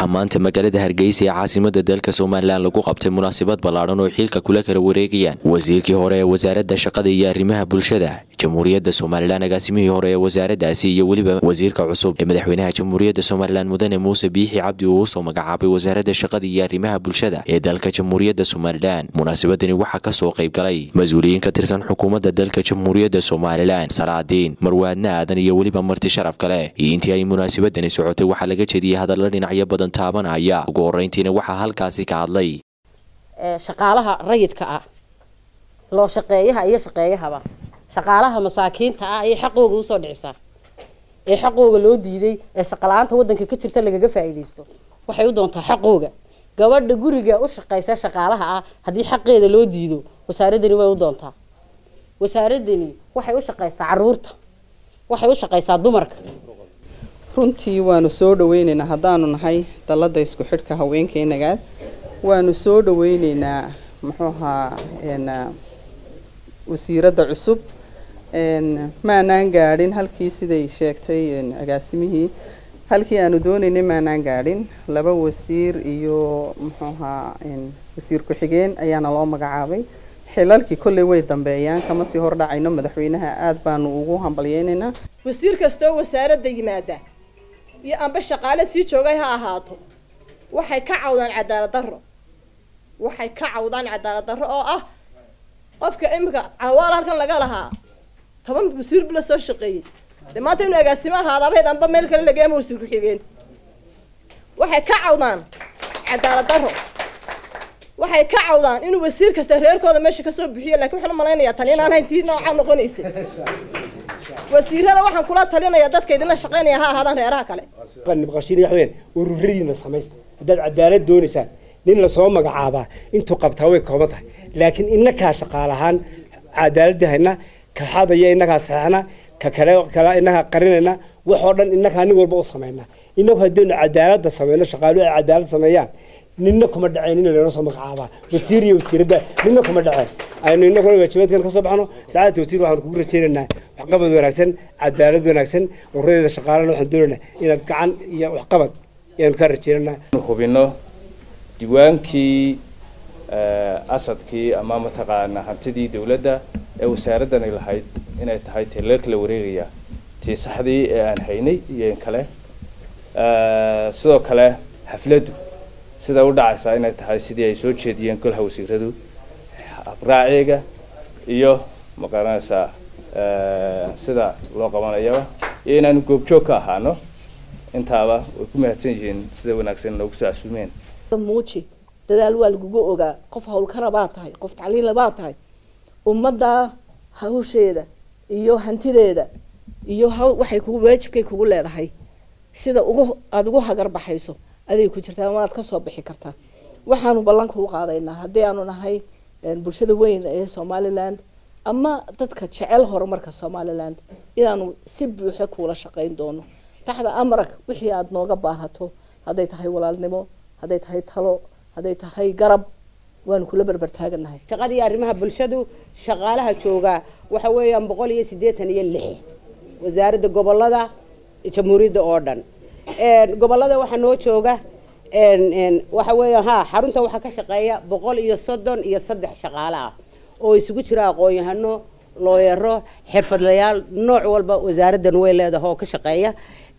maanta magaalada hargeysa ee caasimada dalka somalilan lagu qabtay munaasabad ballaadhan oo xiilka kula kala wareegayaan wasiirkii hore ee wasaaradda shaqada iyo arrimaha bulshada jamhuuriyadda somalilan agaasimihii hore ee wasaaraddaasi iyo weliba wasiirka cusub ee madaxweynaha jamhuuriyadda somalilan mudane muuse biixi cabdi uu usoo magacaabay wasaaradda shaqada iyo arrimaha bulshada ee dalka jamhuuriyadda somalilan munaasabadani waxaa kasoo qayb galay mas-uuliyiin ka tirsan xukuumadda dalka jamhuuriyadda somalilan salaadiin marwaadna aadan iyo weliba marti sharaf kale iyo intii ay munaasabadani socotay waxaa laga jeediyey hadalla dhinacyo badan taabanaya ugu horeyntiina waxaa halkaasi ka hadlay shaqaalaha rayidka ah loo shaqeeyaha iyo shaqeeyahaba shaqaalaha masaakiinta ah ayay xaqooga usoo dhicisaa ee xaqooga loo diiday ee shaqala-aanta wadanka ka jirta lagaga faa'iidaysto waxay u doontaa xaqooga gabadha guriga u shaqeysa shaqaalaha ah haddii xaqeeda loo diido wasaaradani way u doontaa wasaaradani waxay u shaqeysaa caruurta waxay u shaqeysaa dumarka runtii waanu soo dhaweyneynaa haddaanu nahay dalada isku xidhka haweenkeynagaad waanu soo dhaweyneynaa muxuu ahaa wasiiradda cusub maanaan gaadhin halkii siday sheegtay agaasimihii halkii aanu dooneynay maanaan gaadhin laba wasiir iyo muxuu ahaa wasiir ku-xigeen ayaana loo magacaabay xilalkii kolley way dambeeyaan kama sii hordhacayno madaxweynaha aada baanu ugu hambalyeyneynaa wasiir kastoo wasaaradda yimaada iyo amba shaqaale sii joogay ha ahaato waxay ka cawdaan cadaalad darro waxay ka cawdaan cadaalad darro oo ah qofka imika cawaal halkan laga lahaa toban wasiir bula soo shaqeeyey dee maanta inuu agaasimo ahaadabayd amba meel kale laga ama wasiir ku-xigeen waxay ka cawdaan cadaalad darro waxay ka cawdaan inuu wasiir kasta reerkooda meesha kasoo bixiyo lakin waxaan umalaynayaa tan inaan hayn tii noocaa noqonaysa wasiirada waxaan kula talinayaa dadka idinla shaqeynaya ha ahaadaan reeraha kale nibqashiin wax weyn ururadiina samaysta haddaad cadaalad doonaysaan nin lasoo magacaabaa intuu qabtaa way kooban tahay laakiin inakaa shaqaalahaan cadaaladii hayna ka xadaya inakaa saxna ka kale kale inakaa qarinayna waxoo dhan inakaa nin walba u samayna inagu haddaynu cadaalada sameyno shaqaaluhu ay cadaalad sameeyaan nina kuma dhaceen in lanoo soo magacaabaa wasiir iyo wasiiradda nina kuma dhaceen aynu inaguna waajibaadkan kasoo baxno sacaadata wasiir waxaan kugu rajeynaynaa waxqabad wanaagsan cadaalad wanaagsan ururadeeda shaqaalana waxaan doonaynaa inaad gacan iyo waxqabad ayaanu kaa rajeynaynaa hubino diwaankii asadkii ama mataqaana hantidii dawladda ee wasaaradani lahayd inay tahay tee laga kala wareegaya tii saxdii ee aan haynay iyo in kale sidoo kale xafladdu sida u dhacaysaa inay tahay sidii ay soo jeediyeen golha wasiiradu abraaciga iyo maqaranaysaa sida loo qabanayaba iyo inaanu goobjoog ka ahaano intaaba way ku mahadsan yihiin sida wanaagsan noogu soo casuumeen muuji dadaal waa lagugu ogaa qof hawlkara baa tahay qof tacliila baa tahay ummadda hawsheeda iyo hantideeda iyo haw waxay kugu waajibkay kugu leedahay sida ugu aada ugu hagar baxayso aday ku jirtaa waanaad kasoo bixi kartaa waxaanu ballanka u qaadaynaa haddii aanu nahay bulshada weyn ee somaliland ama dadka jecel horumarka somaliland inaanu si buuxa kuula shaqayn doono taxda amarag wixii aada nooga baahato hadday tahay walaalnimo hadday tahay talo hadday tahay garab waanu kula berber taaganahay shaqadii arrimaha bulshadu shaqaalaha joogaa waxa weeyaan boqol iyo siddeetan iyo lix wasaaradda gobolada jamhuuriyadda oo dhan gobolada waxaa noo jooga waxa weeya ha xarunta waxaa ka shaqeeya boqol iyo soddon iyo saddex shaqaale ah oo isugu jira aqoon-yahano looyaro xirfadlayaal nooc walba wasaaraddan way leedahay oo ka shaqeeya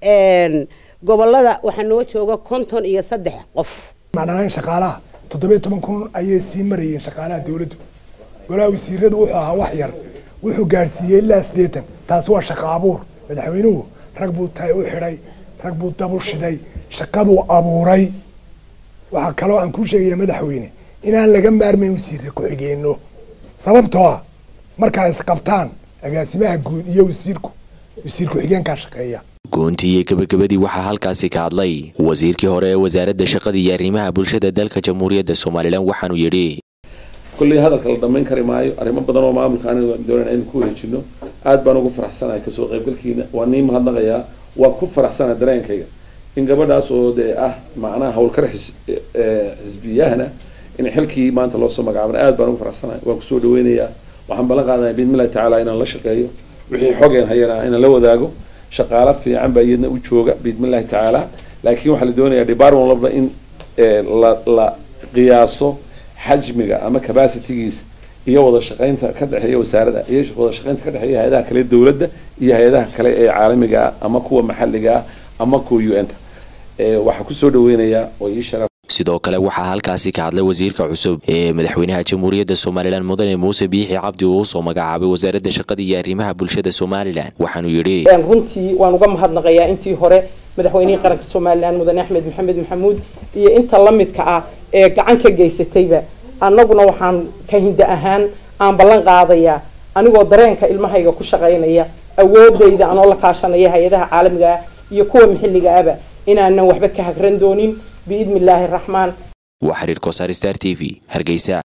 gobolada waxaa noo jooga konton iyo saddex qof macdhaleen shaqaalaha toddobiyo toban kun ayay sii marayeen shaqaalaha dawladdu golaha wasiiradu wuxuu ahaa wax yar wuxuu gaadhsiiyey ilaa siddeetan taasi waa shaqa abuur madaxweynuhu rag buu tahay u xidhay rag buu dabu shiday shaqaduu abuuray waxaa kaloo aan kuu sheegaya madaxweyne inaan laga maarmayn wasiirka ku-xigeenno sababtoo ah markaa isqabtaan agaasimaha guud iyo wasiirku wasiir ku-xigeenkaa shaqeeya goontii iyo gabagabadii waxaa halkaasi ka hadlay wasiirkii hore ee wasaaradda shaqada iyo arrimaha bulshada dalka jamhuuriyadda somalilan waxaanuu yidhi kulley hadalka la dhamayn kari maayo arrimo badan oo maamulka aniga doonana aynu ku wareejino aad baan ugu faraxsanahay kasoo qaybgalkiina waa nii mahadnaqayaa waa ku faraxsanahay dareenkayga in gabadhaas oo dee ah macnaha howlkar xisbiyahana in xilkii maanta loo soo magacaaban aad baan ugu faraxsanahay waan kusoo dhaweynayaa waxaan ballan qaadaya biidmillahi tacaala inaan la shaqeeyo wixii xogeen hayana inaan la wadaago shaqaalo fiican baa iyadna u jooga biidmillahi tacaala laakiin waxaa la doonayaa department walba in la la qiyaaso xajmiga ama capacitygiisa iyo wada shaqaynta ka dhexeeya wasaaradda iyo wada shaqaynta ka dhexeeya hay-adaha kale dowladda iyo hay-adaha kale ee caalamiga ah ama kuwa maxalliga ah ama kuwa u n ta waxaa kusoo dhaweynayaa oo ii sharaf sidoo kale waxaa halkaasi ka hadlay wasiirka cusub ee madaxweynaha jamhuuriyadda somalilan mudane muuse biixi cabdi uu usoo magacaabay wasaaradda shaqada iyo arrimaha bulshada somalilan waxaanuu yidhi runtii waan uga mahadnaqayaa intii hore madaxweynihii qaranka somalilan mudane axmed maxamed maxamuud iyo inta la midka ah ee gacan ka geysatayba annaguna waxaan ka hinda ahaan aan ballan qaadayaa anigoo dareenka ilmahayga ku shaqaynaya awoodayda anoo la kaashanaya hay-adaha caalamiga ah iyo kuwa maxilliga ahba inaanan waxba ka hagran doonin biidni illaahi raxmaan waa xiriir kosaar star t v hargeysa